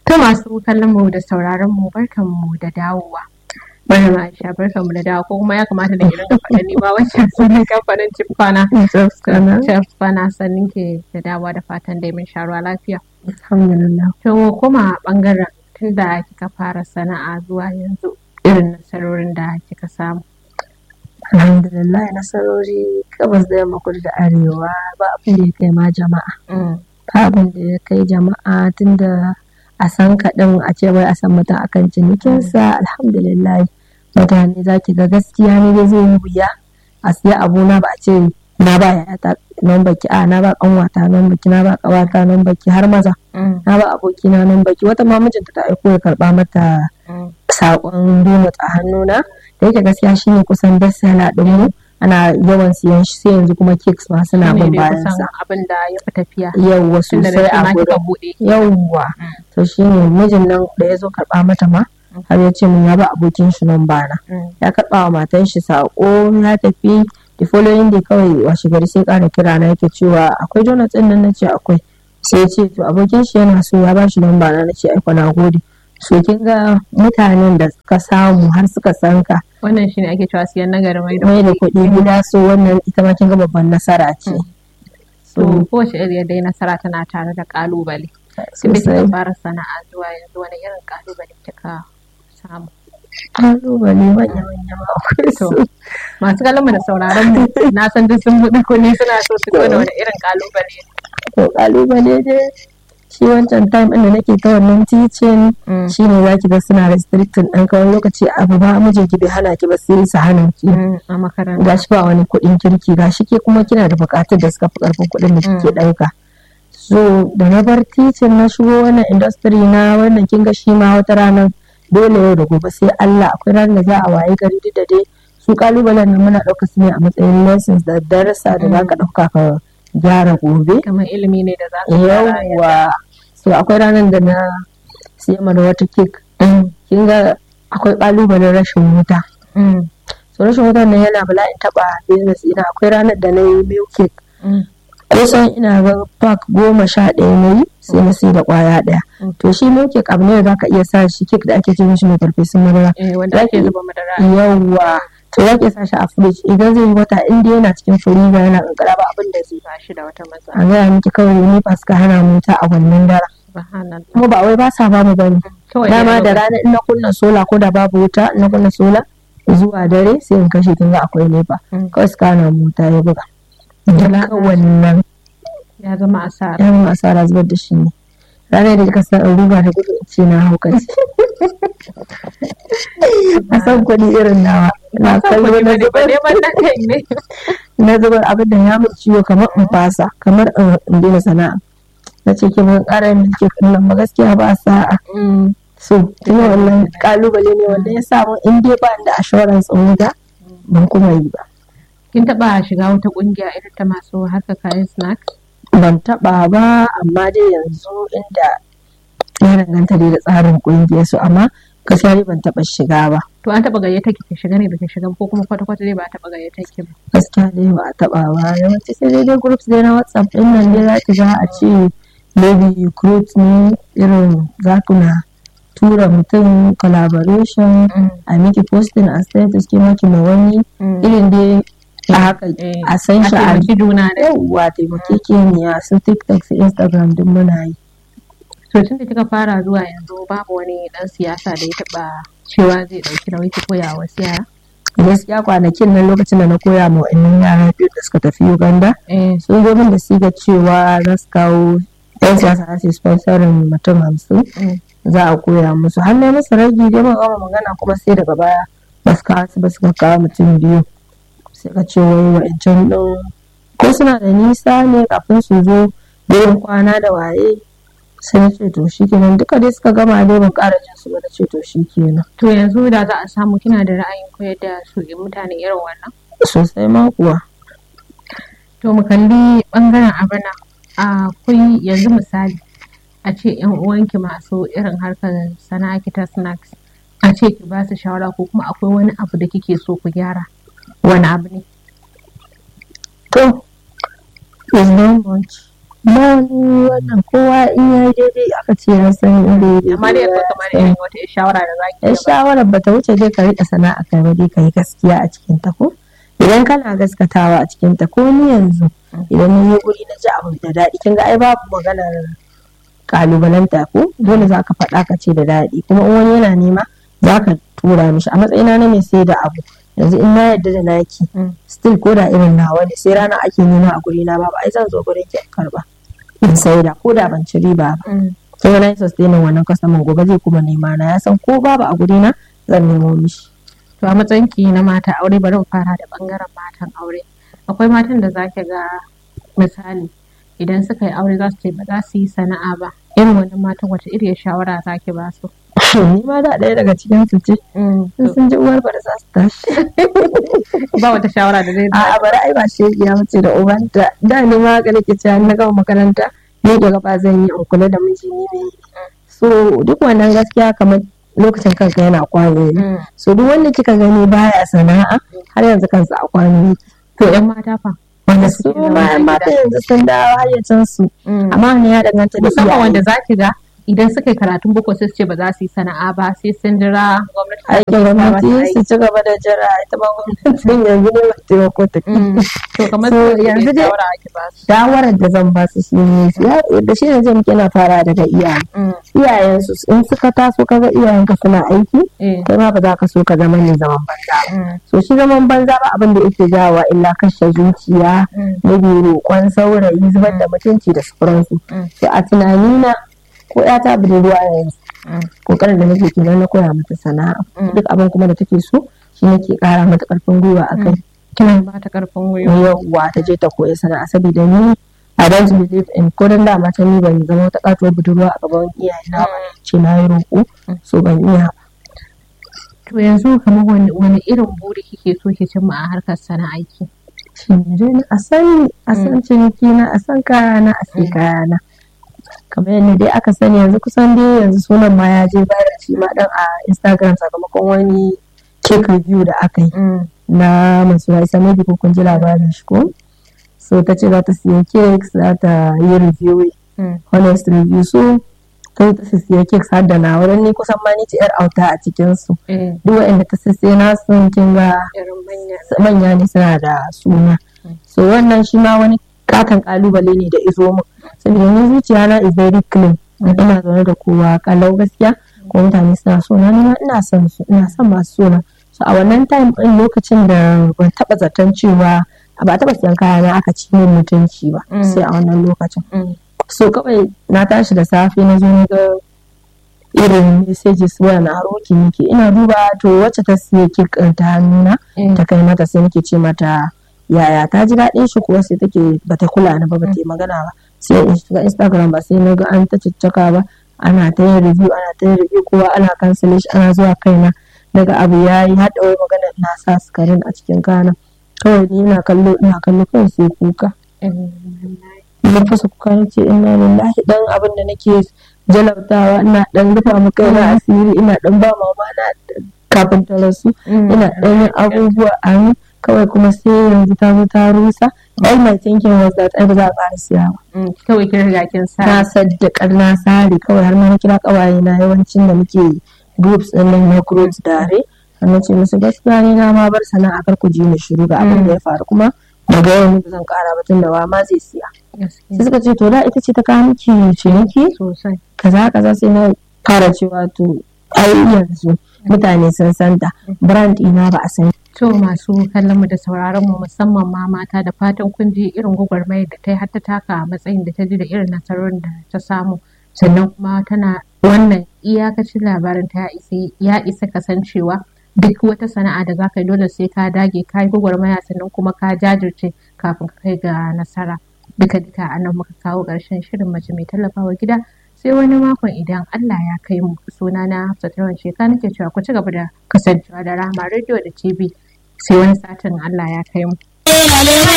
Ta masu kallon mu da sauraron mu barkan mu da dawowa. Maryam Aisha barkan mu da dawo ko kuma ya kamata da irin faɗa ni ma wancan sunan kamfanin Cifana. Cifana sannin ke da dawowa da fatan dai mun sharuwa lafiya. Alhamdulillah. To kuma bangaren tun da kika fara sana'a zuwa yanzu irin nasarorin da kika samu. Alhamdulillah nasarori gabas da yamma kudu da arewa ba abin da ya kai ma jama'a. Ba abin da ya kai jama'a tunda a san kaɗin a ce wai a san mutum akan cinikinsa alhamdulillah mutane za ki ga gaskiya ne dai zai yi wuya a siya abuna ba a ce na ba yayata nan baki a na ba kanwata nan baki na ba kawata nan baki har maza na ba abokina nan baki wata ma mijinta ta aiko ya karba mata sakon donut a hannuna da yake gaskiya shine kusan best seller din mu ana yawan siyan shi sai yanzu kuma cakes ma suna bin bayan sa abin da ya fi tafiya. yawwa sosai a gurin yawwa to shine mijin nan da ya zo karba mata ma har ya ce min ya ba abokin shi nan bana ya karba wa matan shi sako ya tafi the following day kawai washe gari sai kara kira na yake cewa akwai donut din nan nace akwai sai ya ce to abokin shi yana so ya ba shi nan bana nace ai na gode so kin ga mutanen da suka samu har suka san ka wannan shine ake cewa siyan nagari mai da mai da kuɗi gida so wannan ita ma kin ga babban nasara ce to kowace iriya dai nasara tana tare da kalubale sai kika fara sana'a zuwa yanzu wani irin kalubale kika samu kalubale manya manya ma akwai su masu kallon da sauraron mu na san duk sun buɗe kunne suna so su da wani irin kalubale to kalubale dai shi wancan time ɗin da nake ta wannan teaching shine za ki ga suna restricting ɗan kawai lokaci abu ba mijin ki bai hana ki ba sai su hana ki a makaranta gashi ba wani kuɗin kirki gashi ke kuma kina da buƙatun da suka fi ƙarfin kuɗin da kike ɗauka so da na bar teaching na shigo wannan industry na wannan kin ga shi ma wata ranar dole yau da gobe sai Allah akwai ranar da za a waye gari duk da dai su kalubalen nan muna ɗauka su ne a matsayin lessons da darasa da za ka ɗauka ka gyara gobe kamar ilimi ne da za ka yawwa so akwai ranar da na siya mana wata kek kin ga akwai kalubalen rashin wuta so rashin wuta nan yana bala'in taba business ina akwai ranar da na yi milk cake kusan ina ga pack goma sha ɗaya na yi sai na sai da kwaya ɗaya to shi milk cake abu ne da zaka iya sa shi cake da ake ce mishi mai farfesun madara wanda ake zuba madara yawwa to ya ke sa shi a fridge idan zai yi wata inda yana cikin freezer yana kankara ba abin da zai ba shi da wata matsala a gaya miki kawai ni ba suka hana mu ta a wannan dara kuma ba wai ba sa ba mu bane dama da rana in na kunna sola ko da babu wuta in na kunna sola zuwa dare sai in kashe kin ga akwai nefa kawai suka hana mu ta ya buga duka wannan ya zama asara ya zama asara zubar da shi ne ranar da kika san in ruga da gudu in ce na haukaci a san kuɗi irin nawa na kallo na zubar na zubar abin da ya mun ciwo kamar in fasa kamar in daina sana'a na ce ke mun ƙara yin milke nan ba gaskiya ba sa'a so ina wannan kalubale ne wanda ya samu in dai ba da assurance in wuta ban kuma yi ba kin taɓa shiga wata ƙungiya irin ta masu harka kayan snacks ban taɓa ba amma dai yanzu inda ya danganta dai da tsarin ƙungiyar su amma gaskiya dai ban taɓa shiga ba. To an taɓa gayyata ki ki shiga ne da ki shiga ko kuma kwata kwata dai ba a taɓa gayyata ki ba. Gaskiya dai ba a taɓa ba yawanci sai dai dai groups dai na WhatsApp ɗin nan dai za ki ga a ce maybe recruit ne irin za ku na tura mutum collaboration a miki posting a status ke maki ma wani irin dai a haka a san shi a juna da yawwa taimakekeniya su tiktok su instagram duk muna yi to tun da kika fara zuwa yanzu babu wani dan siyasa da ya taba cewa zai dauki nauyi ki koya wasu yara gaskiya kwanakin nan lokacin da na koya ma wa'annan yara biyu da suka tafi uganda sun zo min da siga cewa za su kawo yan siyasa za su sponsorin mutum hamsin za a koya musu har na masa ragi dai ban gama magana kuma sai daga baya ba su kawo su ba suka kawo mutum biyu sai ka ce wai wa'ancan ɗin ko suna da nisa ne kafin su zo wurin kwana da waye sai na ce to shi kenan duka dai suka gama dai ban ƙara jin su ba na ce to shi kenan. To yanzu da za a samu kina da ra'ayin koyar da su mutane irin wannan? Sosai ma kuwa. To mu kalli ɓangaren abana akwai yanzu misali a ce yan uwanki masu irin harkar sana'a kita snacks a ce ki ba su shawara ko kuma akwai wani abu da kike so ku gyara wani abu ne? To, is not much. ba wani wannan kowa in ya daidai aka ce ya sani inda ya amma dai akwai kamar irin wata shawara da zaki yan shawarar bata wuce dai ka rika sana'a kai ba dai ka yi gaskiya a cikin ta ko idan kana gaskatawa a cikin ta ko ni yanzu idan na yi guri na ji abu da daɗi kin ga ai babu maganar kalubalanta ko dole za ka faɗa ka ce da daɗi kuma in wani yana nema za ka tura mishi a matsayina na mai sai da abu yanzu in na yarda da naki still ko da irin nawa ne sai rana ake nema a guri na babu ai zan zo gurin ki karba in saida ko da ban ci riba ba sai wani yi sustaining wannan kasamin gobe zai kuma nema na ya san ko babu a guri na zan nemo mishi to a matsayin ki na mata aure bari mu fara da bangaren matan aure akwai matan da zaki ga misali idan suka yi aure za su ce ba za su yi sana'a ba irin wannan matan wata iriyar shawara zaki ba su ni ma da ɗaya daga cikin su ce sun ji uwar bari za su tashi ba wata shawara da zai a bari ai ba shegiya mace da ubanta da ni ma ga nake cewa na gama makaranta ni da gaba zan yi in kula da miji ni ne so duk wannan gaskiya kamar lokacin kanka yana kwano ne so duk wanda kika gani baya sana'a har yanzu kansa a kwano yake to yan mata fa wanda su ma mata yanzu sun dawo hayyacin su amma ne ya danganta da musamman wanda zaki ga idan suka yi karatun boko sai su ce ba za su yi sana'a ba sai sun jira gwamnati aikin gwamnati su ci gaba da jira ita ma gwamnatin yanzu ne ba taimako ta to kamar yanzu dai shawarar da zan ba su shi ne da shi ne zai muke na fara daga iyaye iyayen su in suka taso kaga iyayen ka suna aiki kai ma ba za ka so ka zama ne zaman banza so shi zaman banza ba abin da yake jawa illa kashe zuciya na biyu roƙon saurayi zubar da mutunci da sauransu so a tunanina ko ya ta budurwa yanzu kokarin da nake kenan na koya mata sana'a duk abin kuma da take so shi nake kara mata karfin gwiwa a kai kina ba ta karfin gwiwa yawwa ta je ta koyi sana'a saboda ni I don't believe in ko dan da mata ni ban zama wata katuwar budurwa a gaban iyaye na ba ce na yi roƙo so ban iya to yanzu kamar wani irin buri kike so ki cimma a harkar sana'aiki shi ne a san a san ciniki na a san kaya na a sai kaya na kamar yadda dai aka sani yanzu kusan dai yanzu sunan ma ya je viral shi ma dan a instagram sakamakon wani cake review da aka yi na masu isa maybe ko kun ji labarin shi ko so ta ce za ta siya cakes za ta yi review honest review so ta ta siya cakes har da na wurin ni kusan ma ni ce yar auta a cikin su duk wanda ta siya na sun kin ga manya ne suna da suna so wannan shi ma wani katon kalubale ne da izo mu saboda ni zuciya na is very clean ina zaune da kowa kalau gaskiya ko mutane suna so na nima ina son su ina son masu sona so a wannan time din lokacin da ban taba zaton cewa ba taba siyan kaya na aka ci min mutunci ba sai a wannan lokacin so kawai na tashi da safe na zo ga irin messages waya na haroki nake ina duba to wacce ta siya kek ta hannuna ta kai mata sai nake ce mata yaya ta ji daɗin shi kuwa sai take bata kula ni ba bata yi magana ba sai in shiga instagram ba sai na ga an ta ciccaka ba ana ta yin review ana ta yin review kowa ana cancel shi ana zuwa kaina daga abu ya yi haɗa wai magana na sa sukarin a cikin kana kawai ni ina kallo ina kallo kawai sai kuka na fasa kuka na ce ina lillahi dan abin da nake jalabtawa ina dan rufa mu kaina asiri ina dan ba mama na kafin ta rasu ina dan yin abubuwa a kawai kuma sai yanzu ta zo ta rusa all my thinking was that ai ba za a ƙara siya ba kawai kin riga kin sa na saddakar na sare kawai har ma kira kawaye na yawancin da muke groups din nan na growth dare har ce musu gaskiya ni na ma bar sana'a kar ku ji mu shiru ga abin da ya faru kuma daga yau ne zan ƙara ba tun da wa ma zai siya sai suka ce to da ita ce ta kawo miki ciniki sosai kaza kaza sai na fara cewa to ai yanzu mutane sun santa brand ina ba a san To masu kallon mu da sauraron mu musamman ma mata da fatan kun ji irin gwagwarmayar da ta yi har ta taka a matsayin da ta ji da irin nasarorin da ta samu sannan kuma tana wannan iyakacin labarin ta ya isa kasancewa duk wata sana'a da za ka yi dole sai ka dage ka yi gwagwarmaya sannan kuma ka jajirce kafin ka kai ga nasara duka duka a nan muka kawo ƙarshen shirin mace mai tallafawa gida sai wani makon idan Allah ya kai mu suna na Hafsat Rawan Sheka nake cewa ku ci gaba da kasancewa da Rahama Radio da TV sai wani satin Allah ya kai mu.